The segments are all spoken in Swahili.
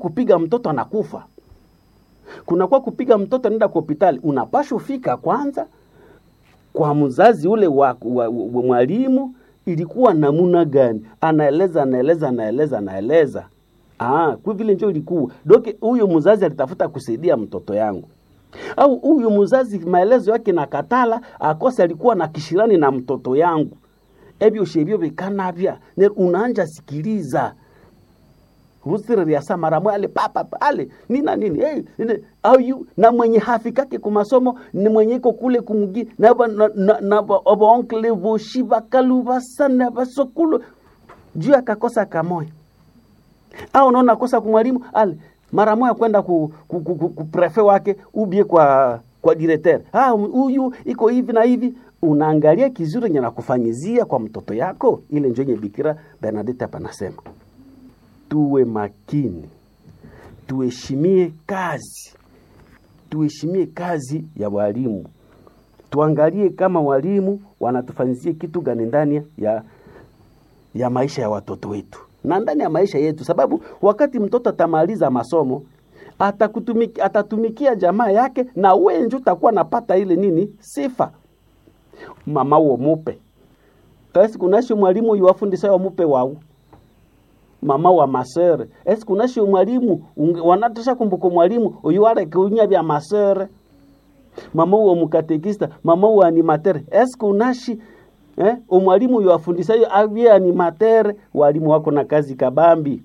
kupiga mtoto anakufa kunakuwa kupiga mtoto anaenda kwa hospitali unapasha fika kwanza kwa mzazi ule wa, wa, wa mwalimu ilikuwa namuna gani anaeleza anaeleza anaeleza anaeleza ah, kwa vile njo ilikuwa doke huyu mzazi alitafuta kusaidia mtoto yangu au huyu mzazi maelezo yake na katala akose alikuwa na kishirani na mtoto yangu ebyo shebyo bikanavya ne unaanja sikiliza husiriria mara mwale papa pale nina nini hey, nini, au yu na mwenye hafikake kumasomo ni mwenye iko kule kumgi na ba na, na, na ba onkle boshi bakalu basana basokulu juu akakosa kamoya au unaona kosa kumwalimu ale mara moja kwenda ku, ku, ku, ku, ku prefe wake ubie kwa kwa directeur ah huyu iko hivi na hivi unaangalia kizuri nye nakufanyizia kwa mtoto yako ile njo yenye bikira Bernadette hapa nasema tuwe makini tuheshimie kazi tuheshimie kazi ya walimu tuangalie kama walimu wanatufanyizia kitu gani ndani ya ya maisha ya watoto wetu na ndani ya maisha yetu, sababu wakati mtoto atamaliza masomo atakutumiki, atatumikia jamaa yake na wewe ndio utakuwa napata ile nini sifa mama uo mupe kasi kunashi mwalimu yuwafundisa mupe wau mama wa masere esi kunashi mwalimu wanatosha kumbuka mwalimu uyu arekunya vya masere mama uo mukatekista mama uo animatere esi kunashi eh, umwalimu yuwafundisa yo avye animatere walimu wako na kazi kabambi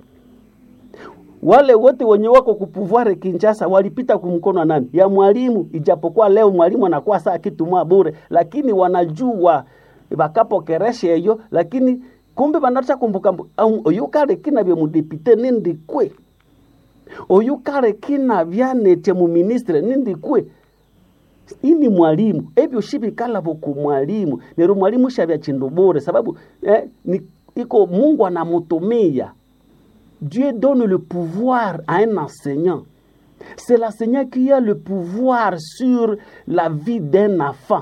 wale wote wenye wako kupuvware Kinshasa walipita kumkono nani ya mwalimu, ijapokuwa leo mwalimu anakuwa saa kitu mwa bure, lakini wanajua bakapokereshe hiyo, lakini kumbe banacha kumbuka oyu kale kina bya mudepite nindi kwe oyu kale kina byanete mu ministre nindi kwe ini mwalimu ebyo shibikala boku mwalimu nero mwalimu shabya chindu bure sababu eh, ni, iko Mungu anamutumia Dieu donne le pouvoir à un enseignant. C'est l'enseignant qui a le pouvoir sur la vie d'un enfant.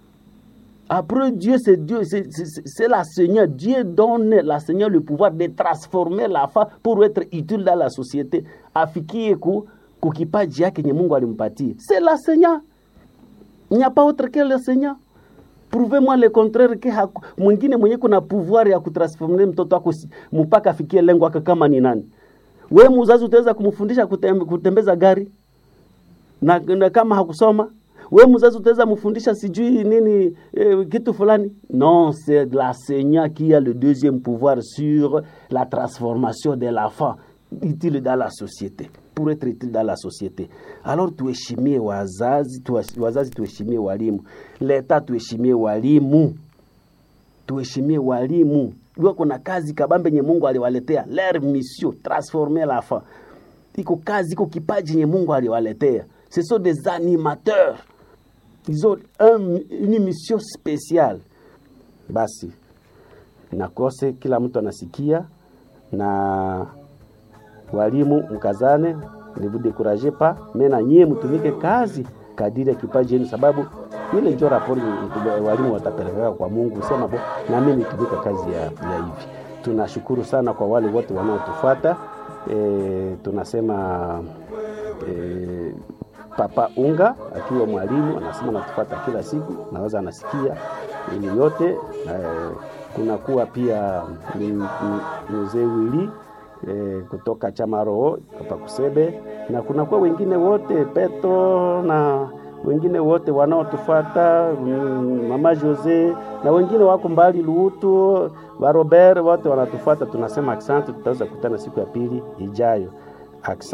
Après Dieu, c'est Dieu, c'est l'enseignant. Dieu donne l'enseignant le pouvoir de transformer l'enfant pour être utile dans la société. Afikie ku kukipaji yake nye Mungu alimpatia. C'est l'enseignant. Il n'y a pas autre que l'enseignant. Prouvez-moi le contraire que mwingine mwenye kuna pouvoir ya kutransformer mtoto wako mpaka afikie lengo yake kama ni nani. We mzazi utaweza kumfundisha kutembe, kutembeza gari na, na kama hakusoma we mzazi utaweza mfundisha sijui nini eh, kitu fulani non c'est l'enseignant qui a le deuxième pouvoir sur la transformation de l'enfant utile dans la société pour être utile dans la société. Alors tuheshimie wazazi, wazazi tuheshimie walimu, leta tuheshimie walimu, tuheshimie walimu. Wako na kazi kabambe nye Mungu aliwaletea, leur mission transformer l'enfant. Iko kazi, iko kipaji nye Mungu aliwaletea. Ce sont des animateurs, ils ont un, une mission spéciale. Basi nakose kila mtu anasikia na walimu mkazane, ne vous découragez pas, mais na nyie mtumike kazi kadiri ya kipaji yenu, sababu ile ndio rapori walimu watapeleka kwa Mungu, sema bo na mimi nitumike kazi ya, ya hivi. Tunashukuru sana kwa wale wote wanaotufuata. E, tunasema e, Papa Unga akiwa mwalimu anasema natufuata kila siku, naweza anasikia ili yote e, kunakuwa pia mzee Wili e, kutoka chama roho hapa Kusebe, na kunakuwa wengine wote Petro na wengine wote wanaotufuata mm, mama Jose na wengine wako mbali Luutu wa Robert, wote wanatufuata. Tunasema asante, tutaweza kutana siku ya pili ijayo. Asante.